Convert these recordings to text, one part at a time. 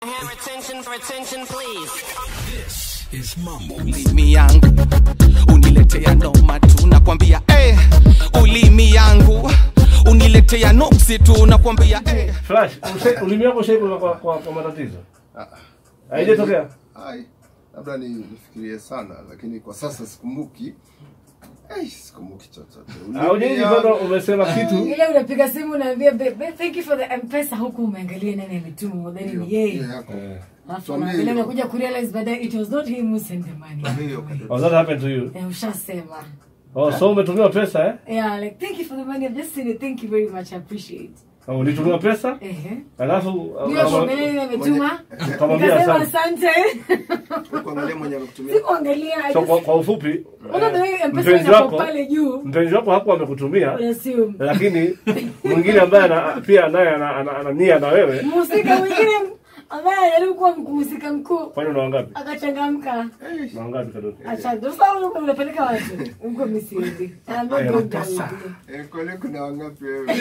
Have attention for attention, please. This is Mambo. ulimi yangu uniletea noma tu nakwambia eh, ulimi yangu uniletea nuksi tu nakwambia eh. Flash, use- ulimi wako ushaikula kwa, kwa, kwa matatizo haijatokea Ai, labda ni nifikirie sana, lakini kwa sasa sikumbuki. Ai, sikumbuki chochote. aujaiji bado umesema kitu ile unapiga simu unaambia "Babe, thank you for the mpesa huku umeangalia nani ametuma udhani ni yeye alafu Tuambie unaangalia hiyo. unakuja kurealize baadaye it was not him who sent the money Hiyo kadri. oh, that happened to you Eh, ushasema oh, so umetumiwa pesa eh? yeah like thank you for the money i've just seen it thank you very much i appreciate oh, ulitumiwa pesa ehe alafu hiyo kuangalia ile ametuma Ukamwambia nikasema asante. asante Kuangalia mwenye amekutumia. sikuangalia I so just- kwa, kwa ufupi Unaona the way eh, mpesa mpenzi inapo wako pale juu mpenzi wako hakuwa amekutumia unassume lakini mwingine ambaye ana- pia naye ana- ana ana nia na wewe mhusika mwingine ambaye anajaribu kuwa mhusika mkuu kwani una wangapi akachangamka una wangapi kadogo acha ndo sasa ulikuwa unapeleka watu huko misiendi I'm not Eh, going down sasa. with you. Eh, kwani kuna wangapi wewe?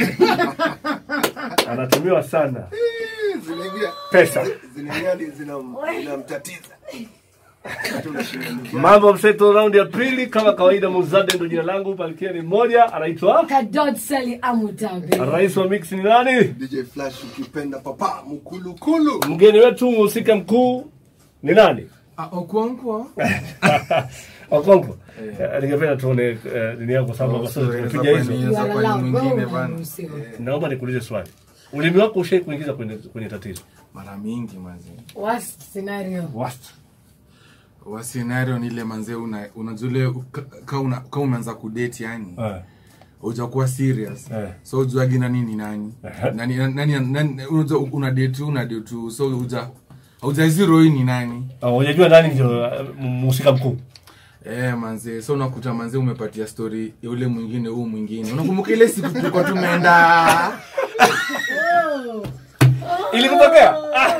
anatumiwa sana Eh, Zinaingia. pesa Zinaingia hadi zinam- zinamtatiza. Hata unashinda ndugu yangu. mambo mseto raundi ya pili kama kawaida muzade ndo jina langu palkia ni mmoja anaitwa Kadot Sally Amutabe. rais wa mix ni nani DJ Flash ukipenda papa mkulukulu. mgeni wetu mhusika mkuu ni nani Okonkwo. okonko Eh, ningependa tuone eh, nini yako sababu kwa sababu tumepiga hizo You are Kwa ni allowed. mwingine Wewe bana. unaruhusiwa. naomba nikuulize swali ulimi wako ushai kuingiza kwenye, kwenye tatizo Mara mingi manze. Worst scenario. Worst. Wa scenario ni ile manze una unajua ile ka- ka una ka umeanza kudate yani. Eh. Hujakuwa serious. Eh. So ujuagi nani ni nani. Ehe. Nani nani nani unajua una date una date tu so uja hauja zero hii ni nani. Ah, hujajua nani ndio eh, mhusika mkuu Eh manze so unakuta manze umepatia story ya ule mwingine huu mwingine. Unakumbuka ile siku tulikuwa tumeenda ilikutokea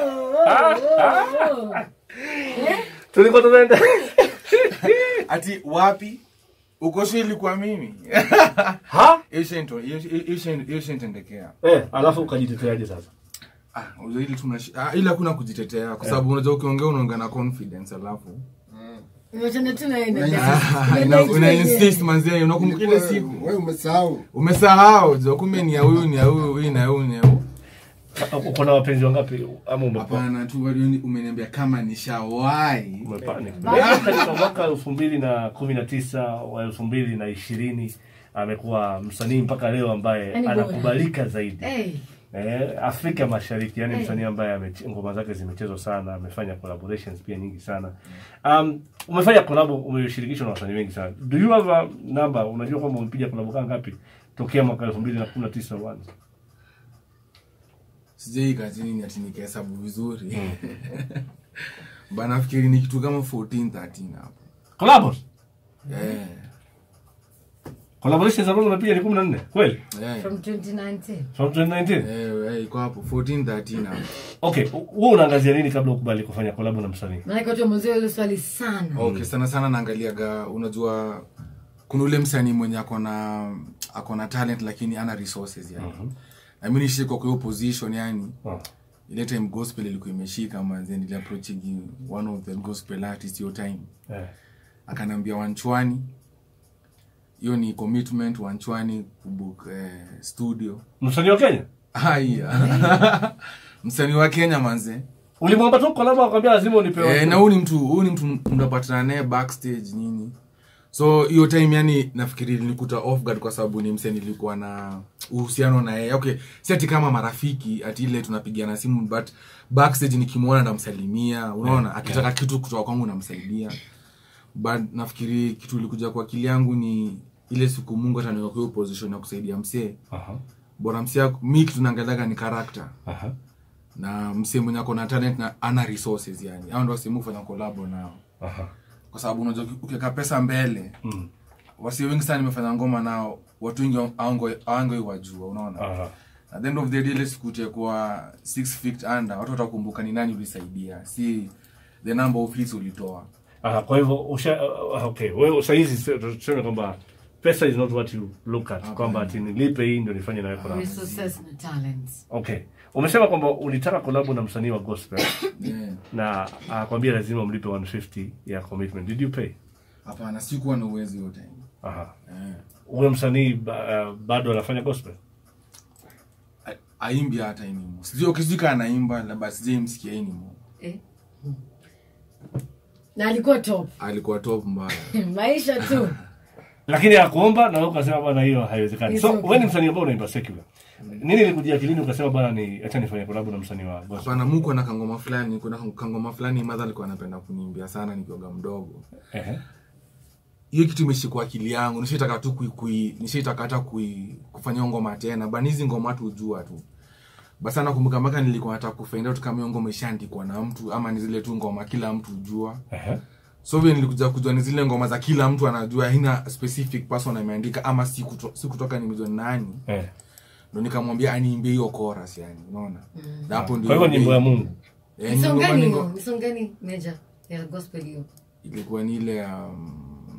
tulikuwa tumeenda ati wapi? Uko sure ilikuwa mimi. ha Hiyo shento hiyo hiyo hiyo shentendekea. eh alafu ukajiteteaje sasa Ah, unajua ili tuna ah, ili hakuna kujitetea kwa sababu unajua ukiongea unaongea na confidence alafu Unachana tu naenda. Ah, una, una insist manzi unakumbuka ile siku Wewe umesahau. umesahau jo kumbe ni ya huyu ni ya huyu huyu na huyu ni ya huyu uko na wapenzi wangapi ama umekuwa hapana tu bado umeniambia kama nishawahi umepani Leo katika mwaka elfu mbili na kumi na tisa wa elfu mbili na ishirini amekuwa msanii mpaka leo ambaye Yaani bora. anakubalika zaidi Hey, eh, Afrika Mashariki, yani Eh. msanii ambaye ameche- ngoma zake zimechezwa sana, amefanya collaborations pia nyingi sana. Um, umefanya collab, umeshirikishwa na wasanii wengi sana. Do you have a number? Unajua kwamba umepiga collab kama ngapi tokea mwaka 2019 mwanzo? sijaika chini ati nikahesabu vizuri bana nafikiri ni kitu kama 14 13 hapo Collabs? eh Collaborations ambazo umepiga ni 14 kweli? eh from 2019. From 2019? eh eh, iko hapo 14 13 hapo Okay, wewe unaangazia nini kabla ukubali kufanya collab na msanii? Maana watu wamezoea ile swali sana. okay sana sana naangaliaga unajua kuna ule msanii mwenye akona akona talent lakini ana resources yani na mimi nishiko kwa hiyo position yani Oh. ile time gospel ilikuwa imeshika manze niliapproaching one of the gospel artists your time Eh. akanambia wanchwani hiyo ni commitment wanchwani kubook eh, studio Msanii wa Kenya? haya msanii wa kenya manze Ulimwomba tu collab akwambia lazima unipe. Eh, na huyu ni mtu huyu ni mtu mnapatana naye backstage nini so hiyo time yani nafikiri nilikuta off guard kwa sababu ni mse nilikuwa na uhusiano na yeye okay si ati kama marafiki ati ile tunapigiana simu but backstage nikimwona namsalimia unaona akitaka kitu kutoka kwangu namsaidia but nafikiri kitu ilikuja kwa akili yangu ni ile siku mungu ataniweka kwa hiyo position ya kusaidia msee Aha. bora msee mi kitu naangaliaga ni character Aha. na msee mwenye ako na talent na ana resources yani hao ndio wasehemu kufanya kolabo nao Aha. kwa sababu unajua uki- ukiweka pesa mbele Mm. wasi wengi sana nimefanya ngoma nao watu wengi awangoi wajua unaona Aha. at the end of the day ile siku utakuwa six feet under watu watakumbuka ni nani ulisaidia si the number of hits ulitoa Aha, kwa hivyo usha uh, okay, wewe sasa hizi tuseme kwamba pesa is not what you look at, kwamba ati nilipe hii ndio nifanye nayo collab. Resources na talents. Okay. umesema kwamba ulitaka kolabo na msanii wa gospel Yeah. na akakwambia lazima mlipe 150 ya commitment did you pay hapana sikuwa na uwezo hiyo time aha Eh. huyo msanii ba, uh, bado anafanya gospel A- aimbi hata anymore sijui ukizika anaimba labda sijai msikia anymore Eh. na alikuwa top alikuwa top mbaya maisha tu lakini akuomba na wewe ukasema bwana hiyo haiwezekani It's so okay. wewe ni msanii ambao unaimba secular nini ilikujia akilini ukasema bwana ni acha nifanye kolabo na msanii wa gospel hapana muko na kangoma fulani kuna kangoma fulani madha alikuwa anapenda kuniimbia sana nikioga mdogo ehe hiyo kitu imeshikwa akili yangu nishaitaka tu kui, kui nishaitaka hata kui, kufanya hiyo ngoma tena bani hizi ngoma tu ujua tu basi nakumbuka mpaka nilikuwa nataka kufind out kama hiyo ngoma ishaandikwa na mtu ama ni zile tu ngoma kila mtu ujua ehe so vile nilikuja kujua ni zile ngoma za kila mtu anajua haina specific person ameandika ama si, kuto, si kutoka nimejua ni nani eh ndo nikamwambia aniimbie hiyo chorus yani unaona na hapo ndio kwa hivyo nyimbo ya Mungu Eh, ni song ngoma gani ni hiyo ngo- ni song gani meja ya gospel hiyo ilikuwa ni ile ya um,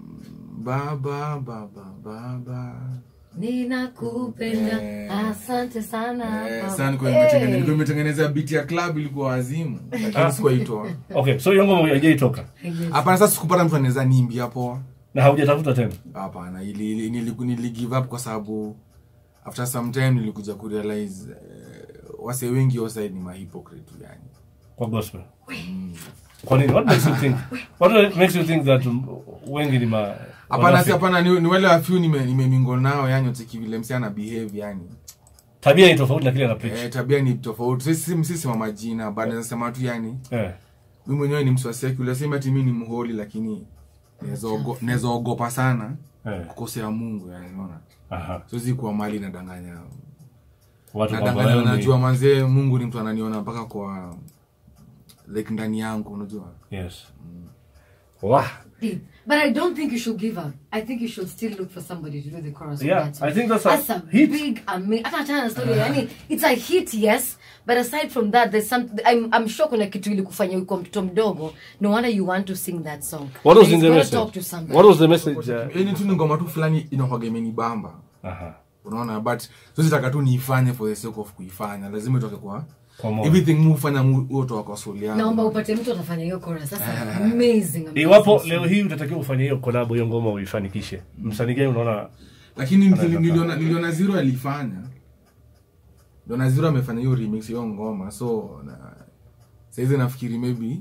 baba baba baba ninakupenda Eh. asante sana Eh, baba. sana nilikuwa Eh. nimetengeneza- nilikuwa nimetengeneza beat ya club ilikuwa wazimu lakini sikuwaitoa okay so hiyo ngoma haijaitoka hapana sasa sikupata mtu anaweza niimbi hapo na haujatafuta tena hapana ili, ili, nili, nili give up kwa sababu after some time nilikuja kurealize uh, wase wengi oside ni mahypocrite yani kwa gospel kwa nini what makes you think what makes you think that um, wengi ni ma hapana si wanafiki? hapana ni, ni wale wafyu nimemingo nao yani utiki vile msi ana behave yani tabia ni tofauti na kile ana preach eh, tabia ni tofauti sisi sisi wa majina bado nasema tu yani eh mi mwenyewe ni mswa secular sema ati mi ni mholi lakini naweza ogo- naweza ogopa sana eh kukosea mungu yani unaona aha siwezi kuwa mali nadanganya watu kwamba nadanganya wewe najua ni manzee mungu ni mtu ananiona mpaka kwa like ndani yangu unajua yes Wah. Deep. But I don't think you should give up. I think you should still look for somebody to do the chorus. for Yeah, that song. I think that's a a hit. big, amazing. Hata achana na story. Yani, it's a hit, yes. But aside from that, there's some. I'm, I'm sure kuna kitu ili kufanya uko mtoto mdogo. No wonder you want to sing that song. what was He's in the gonna message Talk to somebody. what was the message uh, yani tu ni ngoma tu fulani inakwaga imenibamba aha unaona but sizitaka tu niifanye for the sake of kuifanya lazima itoke kwa Kwa moyo. everything mufanya utoka kwa soul yangu Naomba upate mtu atafanya hiyo chorus. Sasa amazing. amazing iwapo song. leo hii utatakiwa ufanye hiyo collab hiyo ngoma uifanikishe msanii gani unaona lakini nili- niliona niliona zero alifanya niliona zero amefanya hiyo remix hiyo ngoma so na saizi nafikiri maybe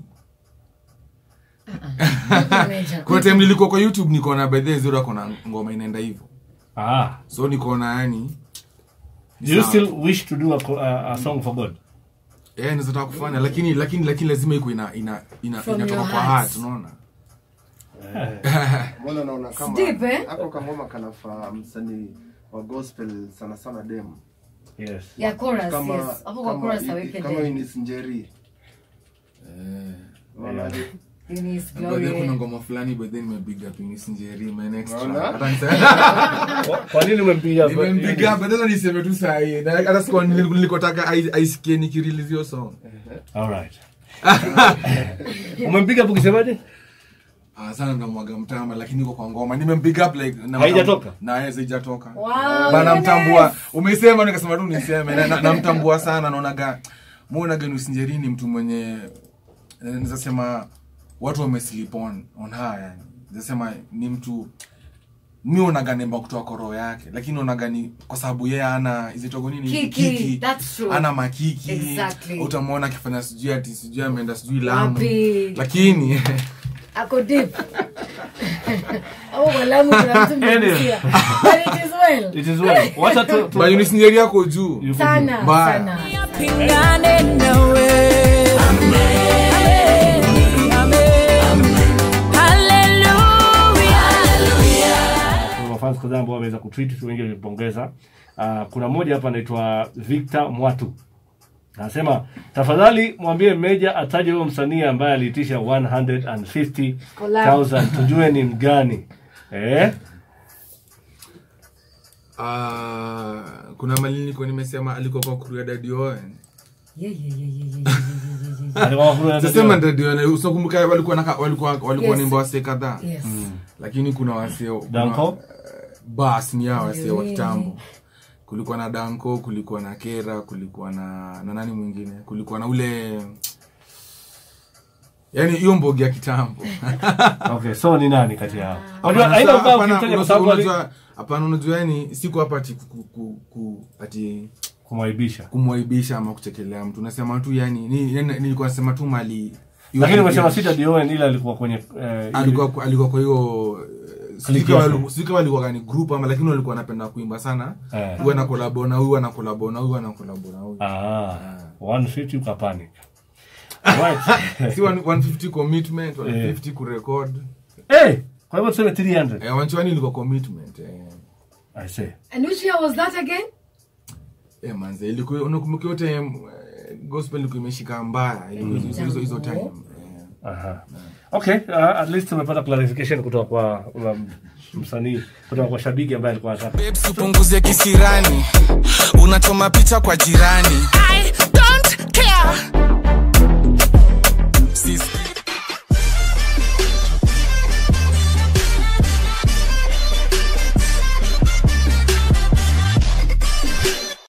Major. kuna time nilikuwa kwa youtube nikaona bedhe zero akona ngoma inaenda hivyo ah so nikaona yani do you sawa. still wish to do a, co- a, a song for god eh nazataka kufanya lakini lakini lakini lazima iko ina ina, ina From inatoka your kwa heart. heart unaona mbona naona kama Deep, eh? hapo kangoma kanafaa msanii wa gospel sana sana dem yes Ya chorus, kama yes. Hapo kwa kama, chorus aweke kama ndani. Eunice Njeri Unaonaje? Eunice By the way, Glory. kuna ngoma fulani but then nimebig up in Sinjeri my next Unaona? track. Hata nise- Kwa- kwa nini umempiga nimembig up but then niseme tu saa hii Na hata sikuwa nili- nilikotaka ai- aisikie nikirelease hiyo song all right umempiga hapo ukisemaje Ah, sana namwaga mtama lakini iko kwa ngoma nimembig up like na Haijatoka? na yeye haijatoka Wow, bana Eunice. mtambua umesema nikasema tu niseme na- na- namtambua sana naonaga muonaga nusinjeri ni mtu mwenye eh, naweza sema watu wameslip on on her yani naweza sema ni mtu mi onaga nemba kutoa koro yake lakini onaga ni kwa sababu yeye ana izitogo nini Kiki, that's true. ana makiki Exactly. utamwona akifanya sijui ati sijui ameenda sijui lamu Wapi? lakini ako deep au kwa Lamu kuna mtu mmegusia. But it is well. it is well wacha tu, tu bayunisinjeri yako juu Yuko sana Mbaya. sana Pingane nawe. Hallelujah. kuna mafans kadhaa ambao wameweza kutweet wengi walipongeza uh, kuna mmoja hapa anaitwa Victor Mwatu anasema tafadhali mwambie meja ataje huyo msanii ambaye aliitisha 150,000 tujue ni mgani eh Ah, kuna mali nilikuwa nimesema alikuwa kwa kuria Daddy Owen. Yeah, yeah, yeah, yeah, yeah, yeah, yeah, yeah, yeah. alikuwa kuna Sasema Daddy Owen, usikumbuka walikuwa naka, walikuwa walikuwa Yes. nimba wase kadhaa. Yes. Lakini kuna wase kuna- Danko bas ni hao wase wa kitambo. kulikuwa na danko kulikuwa na kera kulikuwa na na nani mwingine kulikuwa na ule yani hiyo mbogi ya kitambo okay so ni nani kati yao Hapana, unajua haina sa- ubaya hapana, ukimtaja kwa unajua- sababu ali- unajua- hapana unajua yani siko hapa ati ku- ku- ku- ati kumwaibisha kumwaibisha ama kuchekelea mtu nasema tu yani ni- ni- nilikuwa nasema tu mali lakini umesema sita Dion ila alikuwa kwenye eh, alikuwa alikuwa kwa hiyo Clique yake. sika walikuwa gani group ama lakini walikuwa wanapenda kuimba sana Eh. huyu ana kolabo na huyu ana kolabo na huyu ana kolabo na huyu ah 150 ukapanic right si one- 150 commitment 150 kurecord eh kwa hivyo tuseme 300 eh wanchwani ilikuwa commitment eh i say And which year was that again? eh manze ilikuwa unakumbuka yote eh, gospel ilikuwa imeshika mbaya ilikuwa hizo- hizo hizo time eh. Aha. Okay, uh, at least tumepata clarification kutoka kwa ula msanii kutoka kwa shabiki ambaye alikuwa anataka babes upunguze kisirani unachoma picha kwa jirani